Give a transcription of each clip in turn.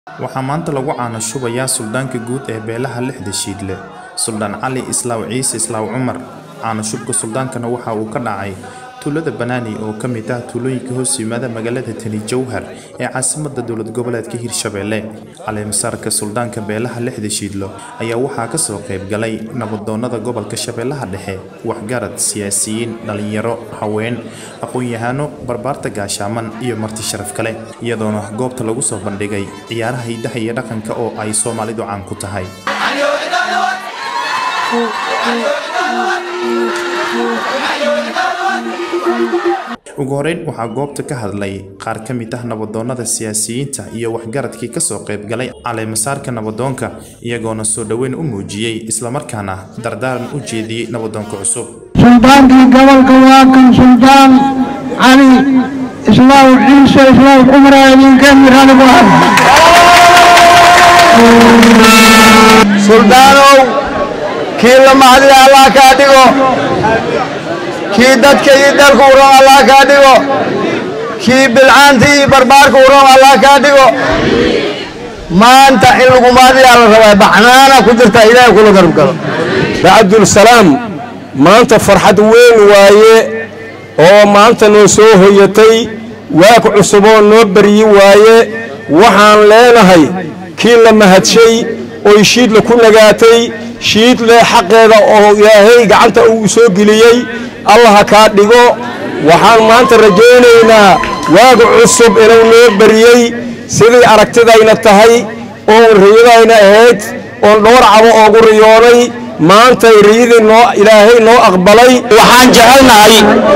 waxaa maanta lagu caano shubayaa suldaanka guud ee beelaha lixda shiidle suldaan cali islaaw ciise islaaw cumar caano shubka suldaankana waxa uu ka dhacay tuulada banaani oo ka mid ah tuulooyinka hoos yimaada magaalada tani jowhar ee caasimadda dowlad goboleedka hirshabelle caleemasaarka suldaanka beelaha lixda shiidlo ayaa waxaa kasoo qayb galay nabadoonada gobolka shabeellaha dhexe waxgarad siyaasiyiin dhalinyaro haween aqoon-yahano barbaarta gaashaaman iyo marti sharaf kale iyadoona goobta lagu soo bandhigay ciyaaraha hidaha iyo dhaqanka oo ay soomaalidu caan ku tahay ugu horeyn waxaa goobta ka hadlay qaar ka mid ah nabadoonnada siyaasiyiinta iyo waxgaradkii kasoo qayb galay caleemasaarka nabadoonka iyagoona soo dhoweyn u muujiyey islamarkaana dardaaran u jeediyey nabadoonka cusub suldaankii gobolka waa kan suldaan cali islaaw ciise islaaw cumra idinka miranigu suldaanow kii la mahdiya allah kaa dhigo kii dadka iyo dalka u roon allah kaa dhigo kii bilcaanta iyo barbaarka u roon allah kaa dhigo maanta in lagu mahdiyaa la rabaa baxnaana ku jirta ilaahay kula garab galo bacabdulsalaam maanta farxad weyn waaye oo maanta noo soo hoyatay waag cusuboo noo baryi waaye waxaan leenahay kii la mahadshay oy shiidla ku nagaatay shiidle xaqeeda oo ilaahay gacanta uu soo geliyey allaha kaa dhigo waxaan maanta rajaynaynaa waaga cusub inuu noo bariyey sidii aragtidayna tahay oon riyadayna ahayd oon dhowr cabo oogu riyoonay maantay riyadii noo ilaahay noo aqbalay waxaan jecelnahay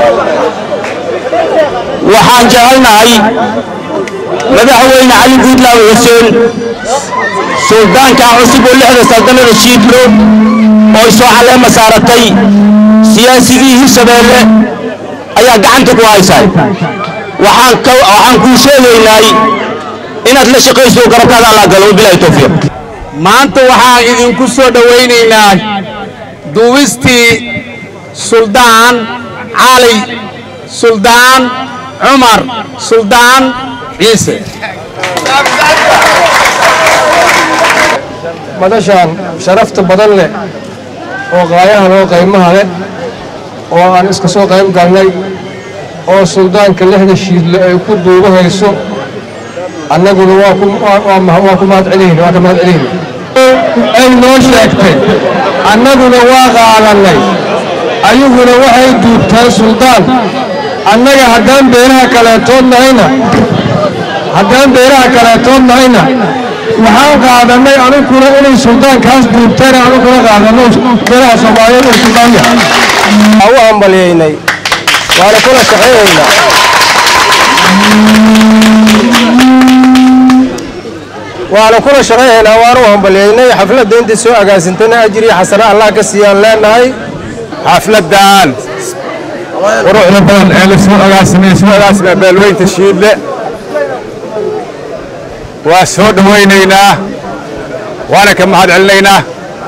waxaan jecelnahay madaxweyne cali guudlaawe xuseen suldaankaa cusub oo lixda saldannada shiidlo oo soo caleema saaratay siyaasigii hirshabeelle ayaa gacanta ku haysaa waxaan kuu sheegaynay inaad la shaqayso garabkaada allah galo bilahi towfiiq maanta waxaan idinku soo dhowaynaynaa duubistii suldaan cali suldaan cumar suldaan ciise madashaan sharafta badan leh oo qaayahan oo qaymaha leh oo aan iska soo qayb galnay oo suldaanka lixda shiidle ay ku duubahayso annaguna waa ku mahadcelihn waa ka mahadcelihna ay noo sheegtay annaguna waa qaadannay ayaguna waxay duubtaan suldaan annaga haddaan beeraha kaleetood nahayna haddaan beeraha kaleetood nahayna waxaan qaadannay aniguna inay suldaankaas duubteen aniguna qaadanno beeraha soomaaliyeed oo suldaan yahay waa u hambalyaynay waana kula shaqaynaynaa waana kula shaqaynaynaa waana u hambalyaynay xafladda intii soo agaasintayna ajriya xasane allah ka siiyaan leenahay xafladdan quruxda badan ee la soo agaasimay soo agaasimay beelweynta shiidle waa soo dhowaynaynaa waana ka mahad celinaynaa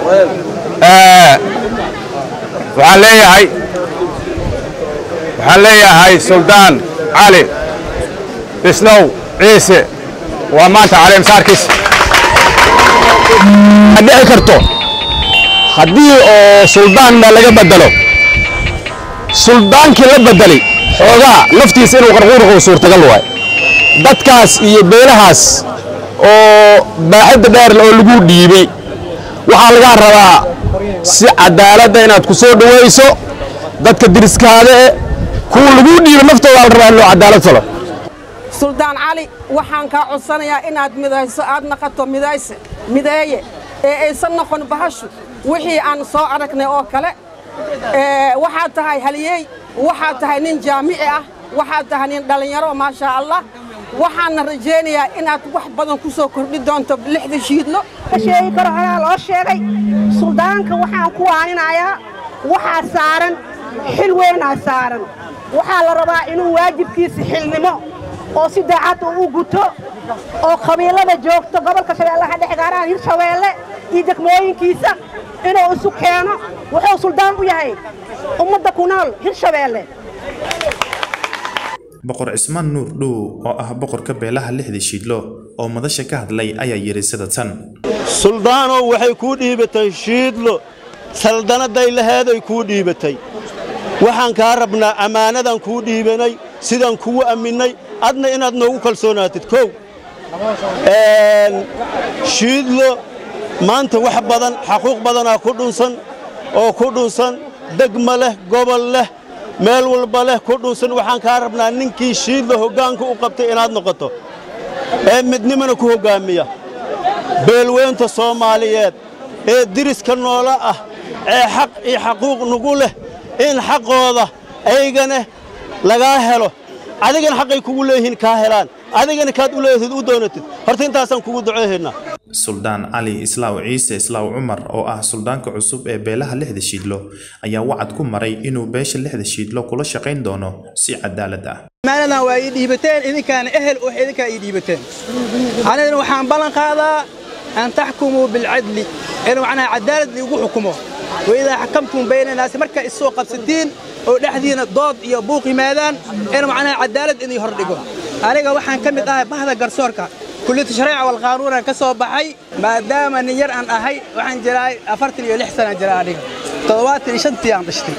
waxaan leeyahay waxaan leeyahay suldaan cali isnow ciise waa maanta caleemsaarkiisa ma dhici karto haddii oo suldaanna laga bedelo suldaankii la bedelay xoogaa laftiisa inuu qarquurqo suurtagal waay dadkaas iyo beelahaas oo baaxadda dheerle oo lagu dhiibay waxaa lagaa rabaa si cadaaladda inaad ku soo dhowayso dadka diriskaada e kuwa laguu dhiibay naftooda la rabaa in loo cadaalad falo suldaan cali waxaan kaa codsanayaa inaad midayso aad naqato midayse mideeye ee aysan noqon bahashu wixii aan soo aragnay oo kale waxaad tahay haliyey waxaad tahay nin jaamici ah waxaad tahay nin dhallinyaro maashaa allah waxaanna rajaynayaa inaad wax badan ku soo kordhi doonto lixda shiidlo sheegi karo horaa loo sheegay suldaanka waxaan ku waaninayaa waxaa saaran xil weynaa saaran waxaa la rabaa inuu waajibkiisa xilnimo oo si daacad u u guto oo qabiilada joogto gobolka shabeellaha dhexe gaarahaan hirshabeelle iyo degmooyinkiisa inuu isu keeno wuxuu suldaan u yahay ummadda ku nool hirshabeelle boqor cismaan nuur dhow oo ah boqorka beelaha lixda shiidlo oo madasha ka hadlay ayaa yidhi sida tan suldaanow waxay kuu dhiibatay shiidlo saldannaday laheeday kuu dhiibatay waxaan kaa rabnaa ammaanadan kuu dhiibanay sidaan kugu amminnay adna inaad noogu kalsoonaatid kow shiidlo maanta wax badan xaquuq badanaa ku dhunsan oo ku dhunsan degma leh gobol leh meel walba leh ku dhunsan waxaan kaa rabnaa ninkii shiidlo hoggaanka u qabtay inaad noqoto ee midnimana ku hoggaamiya beelweynta soomaaliyeed ee diriska noola ah ee xaq iyo xaquuq nugu leh in xaqooda aygana lagaa helo adigana xaqay kugu leeyihiin kaa helaan adigana kaad u leeyahtid u doonatid horta intaasaan kugu duceehaynaa suldaan cali islaaw ciise islaaw cumar oo ah suldaanka cusub ee beelaha lixda shiidlo ayaa wacad ku maray inuu beesha lixda shiidlo kula shaqayn doono si cadaalad ah maaladan waa ii dhiibateen idinkaana ehel wax idinkaa ii dhiibateen anigana waxaan ballan qaadaa an taxkumuu bilcadli in macnaha cadaalad liigu xukumo waidaa xakamtum bayna naasi markaa issoo qabsatiin oo dhexdiina dood iyo buuq yimaadaan in macnaha cadaalad idii hordhigo aniga waxaan ka mid ahay bahda garsoorka kulliyadda shareeca walqaanuunan ka soo baxay maadaama nin yar aan ahay waxaan jiraa afartan iyo lix sanaan jira aniga toddobaatan iyo shantii aan dhashtay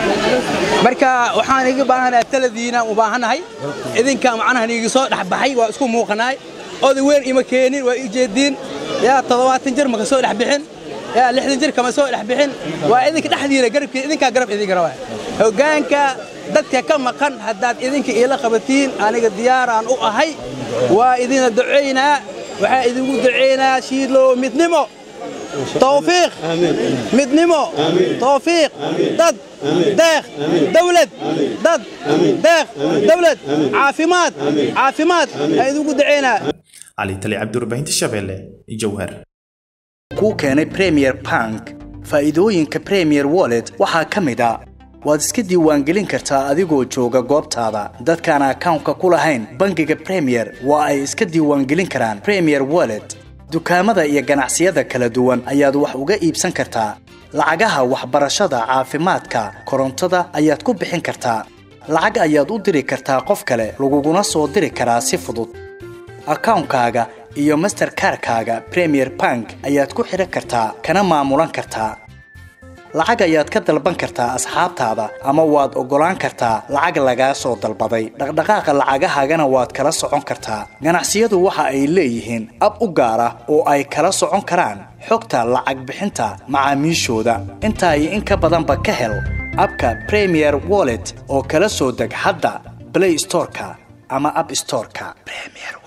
marka waxaan iga baahanahay taladiinaan u baahannahay idinka macnaha niigi soo dhexbaxay waa isku muuqanaay oday weyn ima keenin waa ii jeediin yaa toddobaatan jir maka soo dhex bixin yaa lixdan jir kama soo dhex bixin waa idinka dhexdiina garabkii idinkaa garab idinka rabaa hoggaanka dadka ka maqan haddaad idinka iila qabatiin aniga diyaaraan u ahay waa idina ducaynaa waxaa idinku ducaynaa shiidlo midnimo tawfiiq midnimo tawfiiq dad deeq dawlad dad deeq dawlad caafimaad caafimaad aa idinku ducaynaa cali tali cabdiwarbaahinta shabeelle jowhar kuu keenay premier bank faa'iidooyinka premier wallet waxaa ka mid a waad iska diiwaangelin kartaa adigoo jooga goobtaada dadkaan akawnka ku lahayn bangiga premier waa ay iska diiwaangelin karaan premier wallet dukaamada iyo ganacsiyada kala duwan ayaad wax uga iibsan kartaa lacagaha waxbarashada caafimaadka korontada ayaad ku bixin kartaa lacag ayaad u diri kartaa qof kale laguguna soo diri karaa si fudud akawnkaaga iyo masterkarkaaga premier bank ayaad ku xidhan kartaa kana maamulan kartaa lacag ayaad ka dalban kartaa asxaabtaada ama waad oggolaan kartaa lacag lagaa soo dalbaday dhaqdhaqaaqa lacagahaagana waad kala socon kartaa ganacsiyadu waxa ay leeyihiin ab u gaar ah oo ay kala socon karaan xogta lacag bixinta macaamiishooda intaa iyo in ka badanba ka hel abka premier wallet oo kala soo deg hadda blay storeka ama ab storeka